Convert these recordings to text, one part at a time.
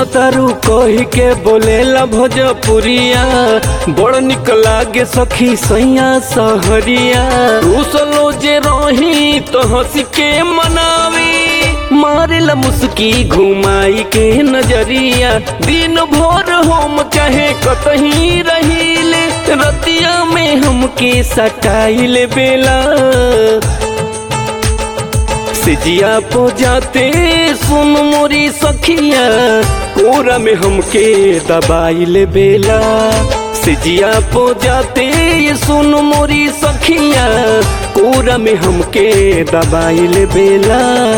तारू कही के बोलेला भोजपुरिया बड़ निक लागे सखी सैया सहरिया रूसलो जे रही तो हंस के मनावी मारेला मुस्की घुमाई के नजरिया दिन भर हम चाहे कतही रहीले रतिया में हमके सटाइले बेला सिजिया पो जाते सुन मोरी सखिया कोरा में हमके दबाइले बेला सिजिया पो जाते सुन मोरी सखिया कोरा में हमके दबाइले बेला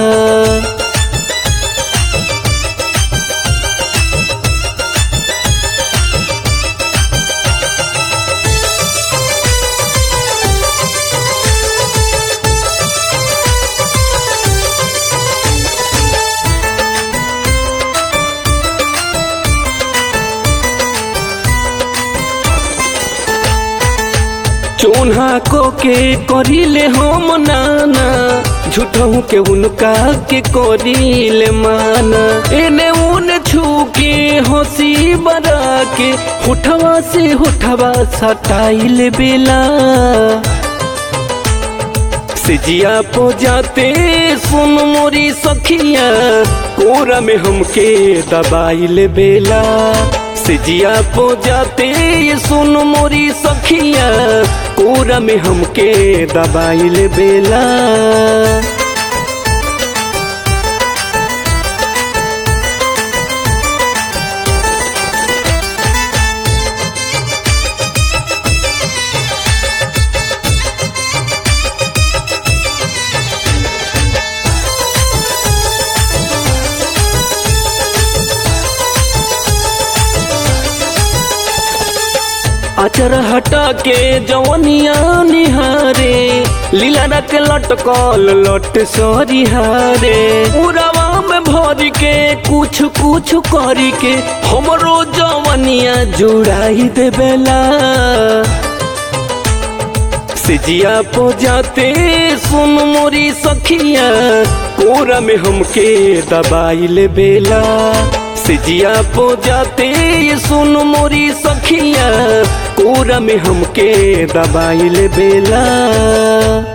चोन्हा को के करिले हम नाना झूठों के उनका के करिले माना एने उने छू के हंसी बरा के होठवा से होठवा सटाइले बेला सिजिया पो जाते सुन मोरी सखिया कोरा में हमके दबाइले बेला सिजिया पो जाते सुन मोरी सखिया कोरा में हमके दबाइले बेला अचर हटा के जवनिया निहारे लीला रख लटकल लट सरी हारे उड़ावा में भर के कुछ कुछ करी के हमरो जवनिया जुड़ाई देवेला सिजिया पो जाते सुन मोरी सखिया कोरा में हमके दबाइले बेला सिजिया पो जाते सुन मोरी सखिया कोरा में हमके दबाइले बेला